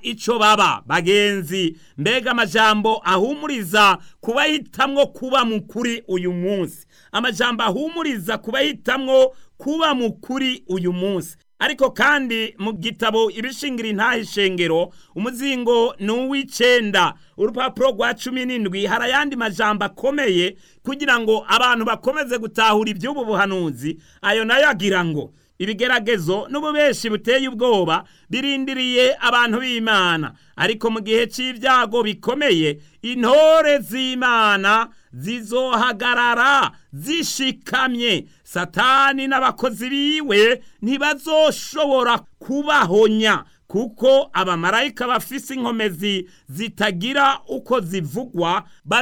ico baba bagenzi mbega amajambo ahumuriza kubahitamwo kuba mukuri uyu munsi amajambo ahumuriza kubahitamwo kuba mukuri uyu munsi ariko kandi mu gitabo ibishingira intahe ishengero umuzingo ni uw'icenda urupapuro rwa cumi n'indwi hari ayandi majambo akomeye kugira ngo abantu bakomeze gutahura iby'ubu buhanuzi ayo nayo agira ngo ibigeragezo n'ububeshi buteye ubwoba birindiriye abantu b'imana ariko mu gihe cy'ibyago bikomeye intore z'imana zizohagarara zishikamye satani n'abakozi biwe ntibazoshobora kubahonya kuko abamarayika bafise inkomezi zitagira uko zivugwa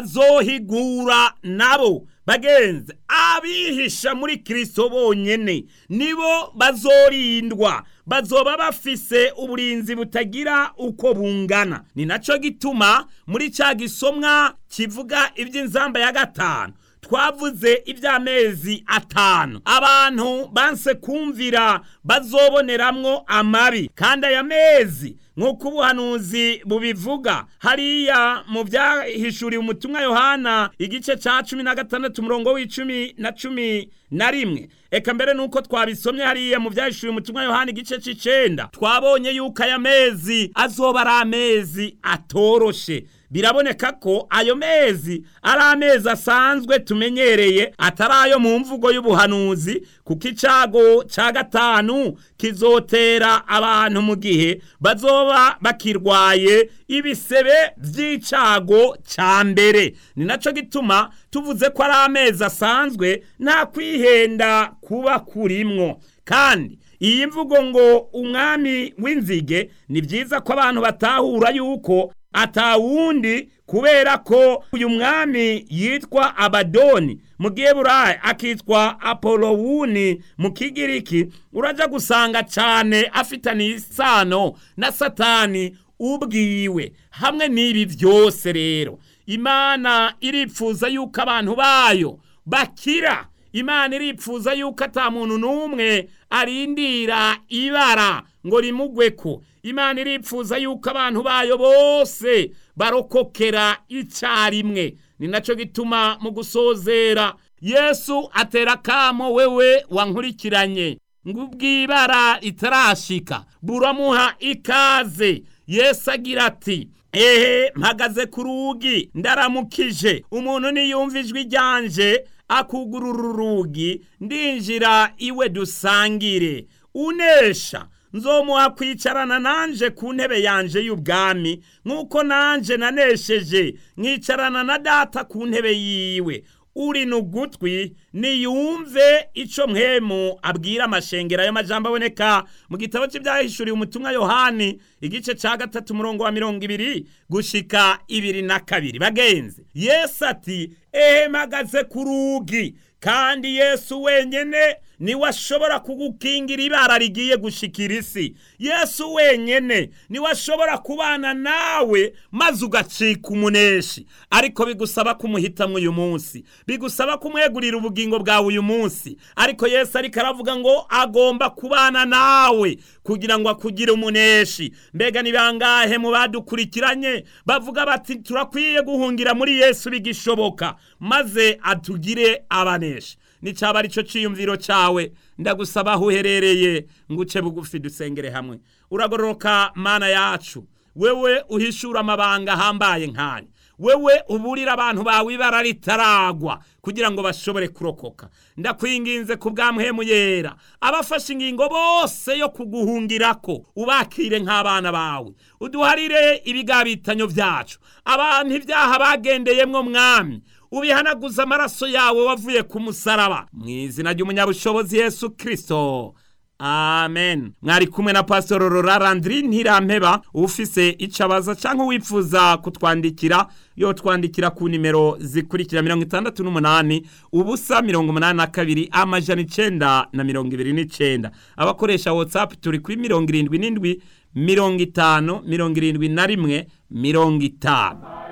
bazohigura nabo bagenzi abihisha muri kirisito bonyene nibo bazorindwa bazoba bafise uburinzi butagira uko bungana ni naco gituma muri ca gisomwa kivuga iby'inzamba ya gatanu twavuze iby'amezi atanu abantu banse kumvira bazoboneramwo amabi kandi aya mezi nk'uko ubuhanuzi bubivuga hariya mu byahishuriwe umutumwa yohana igice cya cumi na gatandatu umurongo w'icumi na cumi na rimwe eka mbere nuko twabisomye hariya mu byahishuriwe umutumwa yohana igice c'icenda twabonye yuko aya mezi azoba ari amezi atoroshe biraboneka ko ayo mezi ari amezi asanzwe tumenyereye atari ayo mu mvugo y'ubuhanuzi kuko icago ca gatanu kizotera abantu mu gihe bazoba bakirwaye ibisebe vy'icago ca mbere ni naco gituma tuvuze ko ari amezi asanzwe nta kwihenda kuba kurimwo kandi iyi mvugo ngo umwami w'inzige ni vyiza ko abantu batahura yuko atawundi kubera ko uyu mwami yitwa abadoni mu giheburayi akitwa apolowuni mu kigiriki uraja gusanga cyane afitaniye isano na satani ubwiwe hamwe n'ibi byose rero imana iripfuza yuko abantu bayo bakira imana iripfuza yuko ata muntu n'umwe arindira ibara ngo rimugweko imana iripfuza yuko abantu bayo bose barokokera icyarimwe ni nacyo gituma mu gusozera yesu atera akamo wewe wankurikiranye ngo ubwibara itarashika buramuha ikaze yesu agira ati ehe mpagaze ku rugi ndaramukije umuntu niyumva ijwi ryanje akugurura urugi ndinjira iwe dusangire unesha nzomuha kwicarana nanje ku ntebe yanje y'ubwami nk'uko nanje nanesheje nkicarana na data ku ntebe yiwe uri n'ugutwi niyumve ico mwemu abwira amashengero ayo majambo aboneka mu gitabo cy'ibyahishuriwe umutumwa yohani igice ca gatatu umurongo wa mirongo ibiri gushika ibiri na kabiri bagenzi yesu ati ehe mpagaze ku rugi kandi yesu wenyene niwe ashobora kugukingira ibara rigiye gushikira isi yesu wenyene niwe ashobora kubana nawe maze ugacika umuneshi ariko bigusaba kumuhitamwo uyu munsi bigusaba kumwegurira ubugingo bwawe uyu munsi ariko yesu ariko aravuga ngo agomba kubana nawe kugira ngo akugire umuneshi mbega ni bangahe mu badukurikiranye bavuga bati turakwiye guhungira muri yesu bigishoboka maze atugire abaneshi nicaba ari cyo cyiyumviro cyawe ndagusaba aho uherereye ngo uce bugufi dusengere hamwe uragororoka mana yacu wewe uhishura amabanga ahambaye nkanya wewe uburira abantu bawe ibara ritaragwa kugira ngo bashobore kurokoka ndakwinginze ku bw'amhemu yera abafashe ingingo bose yo kuguhungirako ubakire nk'abana bawe uduharire ibigabitanyo byacu abantu ibyaha bagendeyemwo mwami ubihanaguza amaraso yawe wavuye ku musaraba mu izina ry'umunyabushobozi yesu kirisito amen mwari kumwe na pasitoro rorarandiri ntirampeba ufise icyo abaza cyangwa wifuza kutwandikira yo twandikira ku nimero zikurikira mirongo itandatu n'umunani ubusa mirongo umunani na kabiri amajana icenda na mirongo ibiri n'icenda abakoresha watsapu turi kuri mirongo irindwi n'indwi mirongo itanu mirongo irindwi na rimwe mirongo itanu